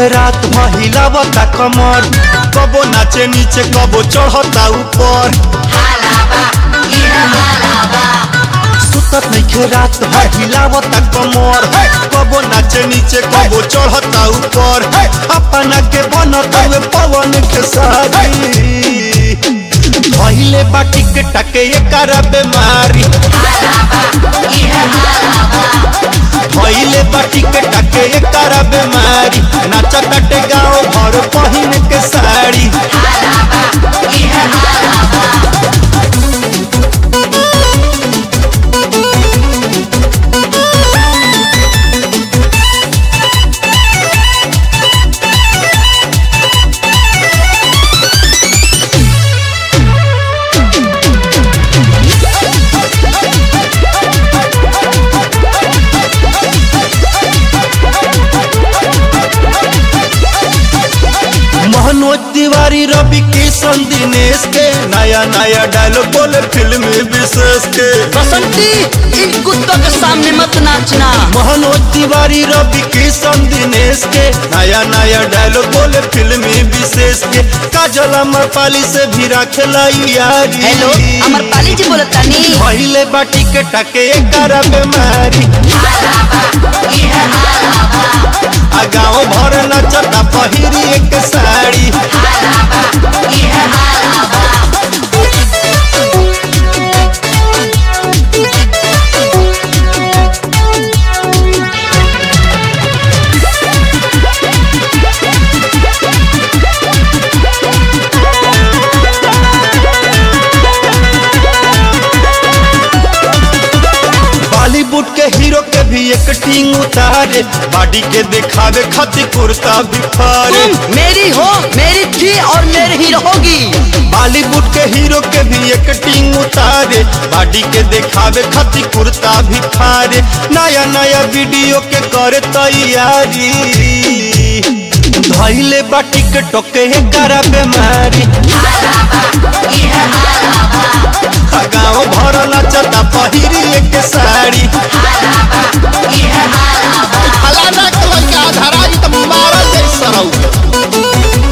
नइखे रात महिलावता कमर कबो नाचे नीचे कबो चढ़ता ऊपर सुतत नइखे रात महिलावता कमर कबो नाचे नीचे कबो चढ़ता ऊपर अपना के बनत हुए पवन के सारी पहिले बाटी के टके एकर बेमारी पहिले बाटी के टके एकर बेमारी नाच कटे गाँव भर पहिन के साड़ी मनोज तिवारी रवि किशन दिनेश के नया नया डायलॉग बोले फिल्म विशेष के बसंती इन कुत्तों के सामने मत नाचना मनोज तिवारी रवि किशन दिनेश के नया नया डायलॉग बोले फिल्म विशेष के काजल अमरपाली से भी रखेला यारी हेलो अमरपाली जी बोलत तानी पहिले बाटी के टके एकर बेमारी आ गाँव भर नचता पहिरी एक साड़ी बॉलीवुड के हीरो के भी एक टीम उतारे बॉडी के दिखावे खातिर कुर्ता भी फारे तुम मेरी हो मेरी थी और मेरी ही रहोगी बॉलीवुड के हीरो के भी एक टीम उतारे बॉडी के दिखावे खातिर कुर्ता भी फारे नया नया वीडियो के करे तैयारी धैले बाटी के टोके करा बेमारी गाँव भर नचता पहिरी एक साड़ी फलाना कलर के आधारा ई त मारल जैसा रहू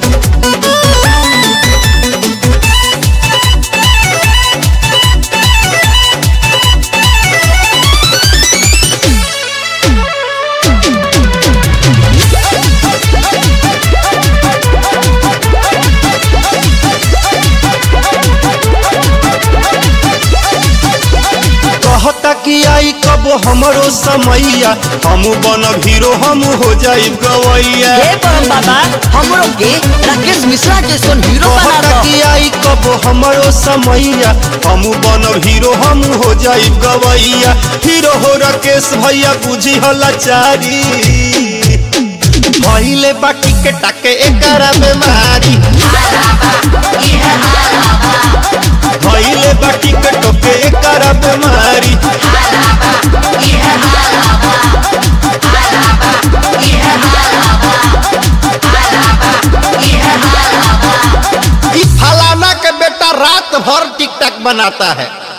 कहता कि आई कब हमरो समैया हम बनब हीरो हम हो जाई गवैया हे परम बाबा हमरो के राकेश मिश्रा के सोन हीरो बना कहता दो कि आई कब हमरो समैया हम बनब हीरो हम हो जाई गवैया हीरो हो राकेश भैया बुझी हला चारी पहिले बाटी के टाके एकरा बेमारी पहिले बाटी के टोके एकरा बेमारी ई फलाना के बेटा रात भर टिक टक बनाता है